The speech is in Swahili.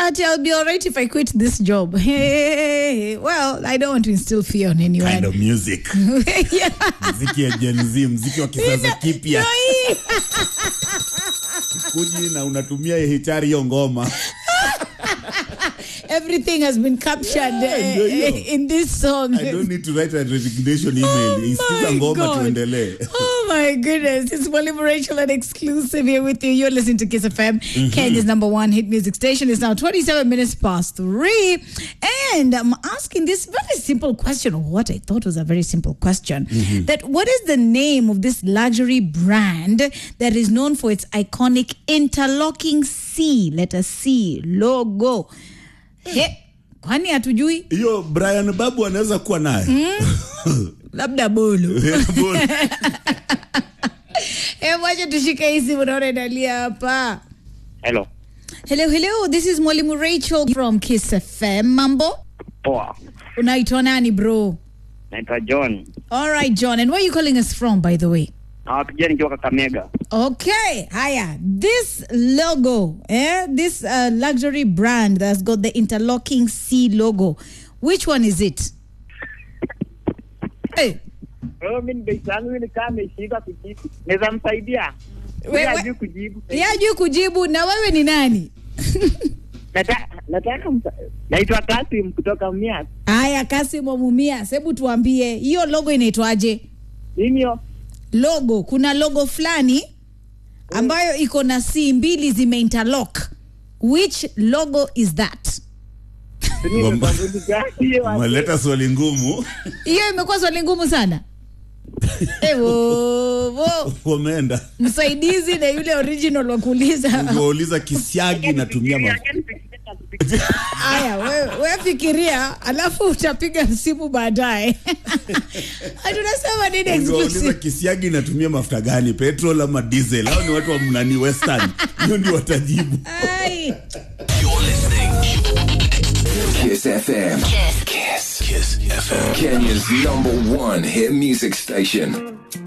Ati, I'll be all right if I quit this job. Hey, well, I don't want to instill fear on anyone. kind of music yeah. mziki ya Gen Z mziki wa kisasa kipya Ndio hii. kuji na unatumia hitari hiyo ngoma Everything has been captured Yeah, uh, ndio hiyo. in this song. I don't need to write a resignation email isikiza my ngoma God. tuendelee Oh my goodness. It's Molly Rachel and exclusive here with you. You're listening to Kiss FM, Kenya's number one hit music station. It's now 27 minutes past three. And I'm asking this very simple question, or what I thought was a very simple question. That what is the name of this luxury brand that is known for its iconic interlocking C, letter C logo? He, kwani hatujui? hiyo brian babu anaweza kuwa naye Labda bolo. Bora. Eh, wacha tushike hii simu naona inalia hapa. Hello. Hello, hello. This is Mwalimu Rachel from Kiss FM. Mambo? Poa. Unaitwa nani bro? Naitwa John. All right, John. And where are you calling us from by the way? Nawapigia nikiwa Kakamega. Okay, haya. This logo, eh? This uh, luxury brand that's got the interlocking C logo. Which one is it? Hey, Mimi nimeisangu ni kama ameshika kujibu. Naweza msaidia? We- we- Hajui kujibu. yajui kujibu na wewe ni nani? Nataka nataka msa... Naitwa Kasim kutoka Mias. Haya, Kasim Omumia, hebu tuambie hiyo logo inaitwaje? Nini hiyo? logo kuna logo fulani ambayo iko na c mbili zimeinterlock which logo is that Nini Ngoma. kwa gani hiyo? umeleta swali ngumu hiyo imekuwa swali ngumu sana ewo wameenda msaidizi na yule original wa kuuliza wauliza kisiagi natumia ma... haya we, we fikiria alafu utapiga simu baadaye tunasema nini wauliza exclusive kisiagi natumia mafuta gani petrol ama diesel au ni watu wa mnani western hiyo ndio watajibu Ai. You're listening. Kiss FM. Kiss. Kiss FM. Kenya's number one hit music station.